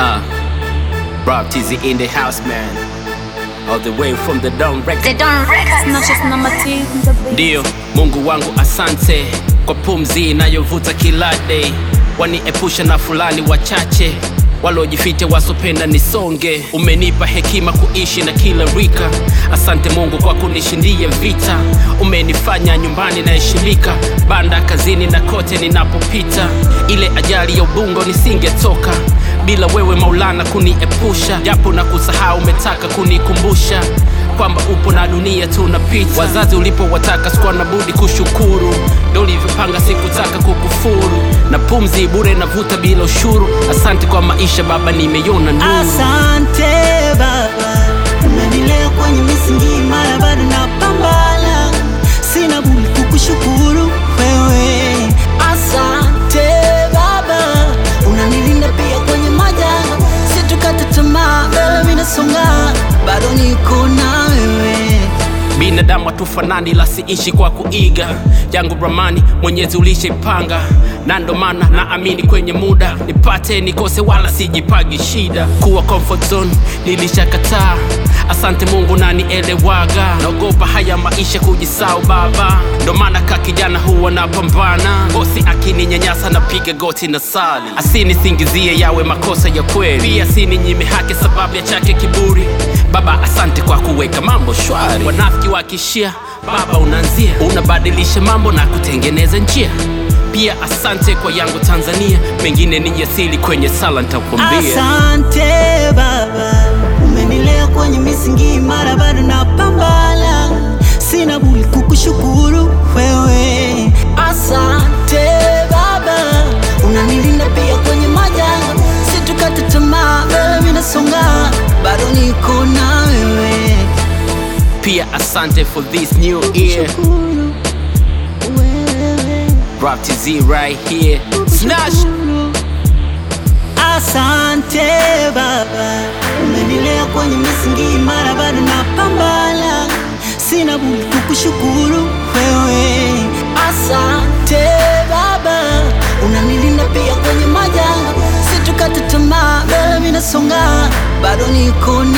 Uh, Rob TZ in the house, man. All the way from the Down Record. They don't records. Not just number two. Ndiyo, Mungu wangu asante kwa pumzi inayovuta kila day, waniepusha na fulani wachache walojificha wasopenda nisonge. Umenipa hekima kuishi na kila rika, asante Mungu kwa kunishindia vita. Umenifanya nyumbani naheshimika, banda kazini na kote ninapopita. Ile ajali ya ubungo nisingetoka bila wewe Maulana kuniepusha, japo na kusahau umetaka kunikumbusha kwamba upo na dunia tunapita. Wazazi ulipowataka sikuwa na budi kushukuru, ndo ulivyopanga, sikutaka kukufuru, na pumzi bure navuta bila ushuru. Asante kwa maisha baba, nimeiona nuru. Asante Baba, umenilea kwenye misingi imara, bado napambana, sina budi kukushukuru wewe. Asante Baba, unanilinda pia kwenye majanga, situkate tamaa, wewe mimi nasonga, bado niko na wewe. Binadamu hatufanani, la siishi kwa kuiga yangu ramani, Mwenyezi ulishaipanga, na ndo maana naamini kwenye muda nipate nikose, wala sijipagi shida. Kuwa comfort zone nilishakataa, asante Mungu nanielewaga, naogopa haya maisha kujisau baba, ndo maana ka kijana huwa napambana, bosi akininyanyasa napiga goti na sali, asinisingizie yawe makosa ya kweli, pia asininyime haki sababu ya chake kiburi. Baba, asante kwa kuweka mambo shwari, wanafiki wakishia, baba unaanzia, unabadilisha mambo na kutengeneza njia. Pia asante kwa yangu Tanzania, mengine ni jasili kwenye sala nitakwambia. Asante Baba, umenilea kwenye misingi imara, bado napambana, sina budi kukushukuru wewe. Asante Baba, unanilinda pia kwenye majanga, situkate tamaa, wewe mimi nasonga, bado niko na wewe. Pia asante for this new year, Shukuru wewe. Rob TZ right here, Snash. Asante Baba, umenilea kwenye misingi imara, bado napambana, sina budi kukushukuru wewe. Asante Baba, unanilinda pia kwenye majanga, situkate tamaa, wewe mimi nasonga, bado niko